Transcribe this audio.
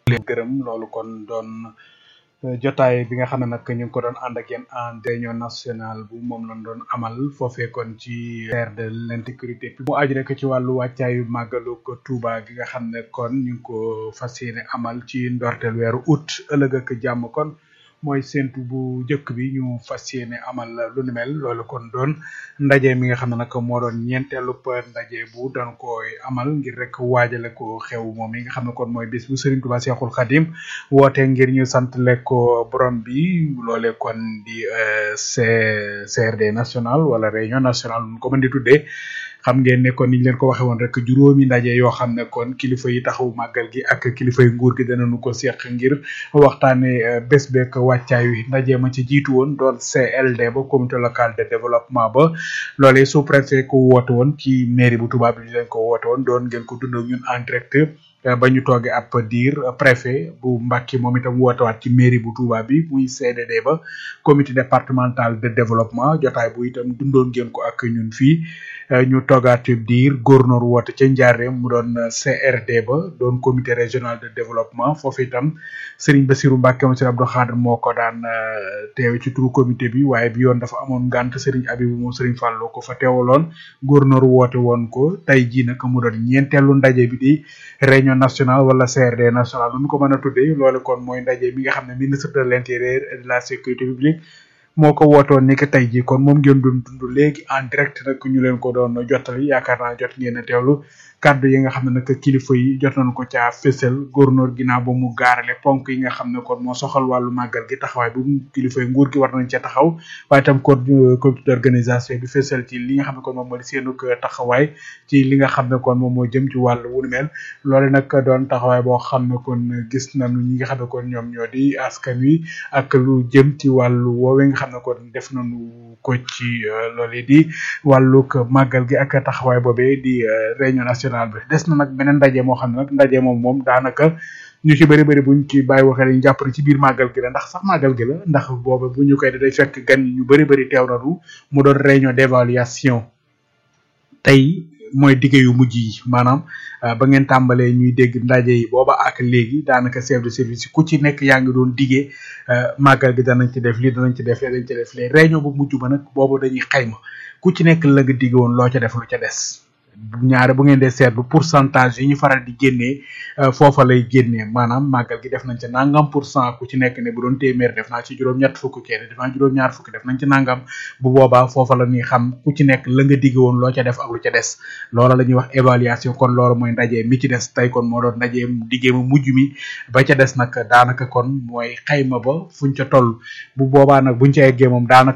leen gërëm loolu kon doon jotaay bi nga xam ne nag ñu ngi ko doon ànd ak yéen en réunion nationale bu moom lañ doon amal foofee kon ci terre de l'insécurité mu aju rek ci wàllu wàccaayu màggalu ko Touba gi nga xam ne kon ñu ngi ko fas yéene amal ci ndorteel weeru août ëllëg ak jàmm kon mooy séntu bu njëkk bi ñu fas yéene amal lu ni mel loolu kon doon ndaje mi nga xam ne nag moo doon ñeenteelu ndaje bu doon koy amal ngir rek waajale ko xew moom yi nga xam ne kon mooy bis bu Serigne Touba Cheikhoul Khadim woote ngir ñu sant ko borom bi loole kon di CRD national wala réunion nationale nu ko mën di tuddee xam ngeen ne kon niñ leen ko waxee woon rek juróomi ndaje yoo xam ne kon kilifa yi taxaw màggal gi ak kilifa yi nguur gi danañu ko seq ngir waxtaane bés beek wàccaay wi ndaje ma ci jiitu woon doon CLD ba comité local de développement ba loolee sous préfet ko woote woon ci mairie bu Touba bi ñu leen ko woote woon doon ngeen ko dund ak ñun en direct ba ñu toogee ab diir préfet bu Mbacké moom itam wootewaat ci mairie bu Touba bi muy CDD ba comité départemental de développement jotaay bu itam dundoon ngeen ko ak ñun fii ñu toogaat diir gouverneur woote ca Njaareem mu doon CRD ba doon comité régional de développement foofu itam Serigne Bassirou Mbacké moom Serigne Abdou Khadre moo ko daan teewe ci turu comité bi waaye bi yoon dafa amoon ngànt Serigne Abibou moom Serigne Fallou ko fa teewaloon gouverneur woote woon ko tey jii nag mu doon ñeenteelu ndaje bi di réunion nationale wala CRD national lu ñu ko mën a tuddee loolu kon mooy ndaje mi nga xam ne ministre de l'intérieur et de la sécurité publique moo ko wootoon ni que tey jii kon moom ngeen doon dund léegi en direct nag ñu leen ko doon jottali yaakaar naa jot ngeen a teewlu kàddu yi nga xam ne nag kilifa yi jot nañu ko caa fésal góornóor ginnaaw ba mu gaarale ponk yi nga xam ne kon moo soxal wàllu màggal gi taxawaay bu kilifa yi nguur gi war nañ ca taxaw waaye itam kon comité d'organisation bi fésal ci li nga xam ne kon moom moo di seenu taxawaay ci li nga xam ne kon moom moo jëm ci wàllu wu ni mel loolu nag doon taxawaay boo xam ne kon gis nañu ñi nga xam ne kon ñoom ñoo di askan wi ak lu jëm ci wàllu woowee nga xam ne kon def nañu ko ci loolu di wàllug màggal gi ak taxawaay boobee di réunion nationale bi des na nag beneen ndaje moo xam ne nag ndaje moom moom daanaka ñu ci bëri bëri buñ ci bàyyi waxee dañu jàpp ne ci biir màggal gi la ndax sax màggal gi la ndax booba bu ñu koy day fekk gan ñu bëri bëri teew nañu mu doon réunion d'évaluation tey mooy dige yu mujj yi maanaam ba ngeen tàmbalee ñuy dégg ndaje yi booba ak léegi daanaka chef de service yi ku ci nekk yaa ngi doon digee màggal gi danañ ci def lii danañ ci def lii danañ ci def lii réunion bu mujj ba nag boobu dañuy xayma ku ci nekk la nga dige woon loo ca def lu ca des ñaare bu ngeen dee seetlu pourcentage yi ñu faral di génnee foofa lay génnee maanaam màggal gi def nañ ci nangam pour cent ku ci nekk ne bu doon téeméer def naa ci juróom-ñett fukk kenn def naa juróom-ñaar fukk def nañ ci nangam bu boobaa foofa la ñuy xam ku ci nekk la nga digg woon loo ca def ak lu ca des loola la ñuy wax évaluation kon loolu mooy ndaje mi ci des tey kon moo doon ndaje diggee ma mujj mi ba ca des nag daanaka kon mooy xayma ba fuñ ca toll bu boobaa nag buñ ca eggee moom daanaka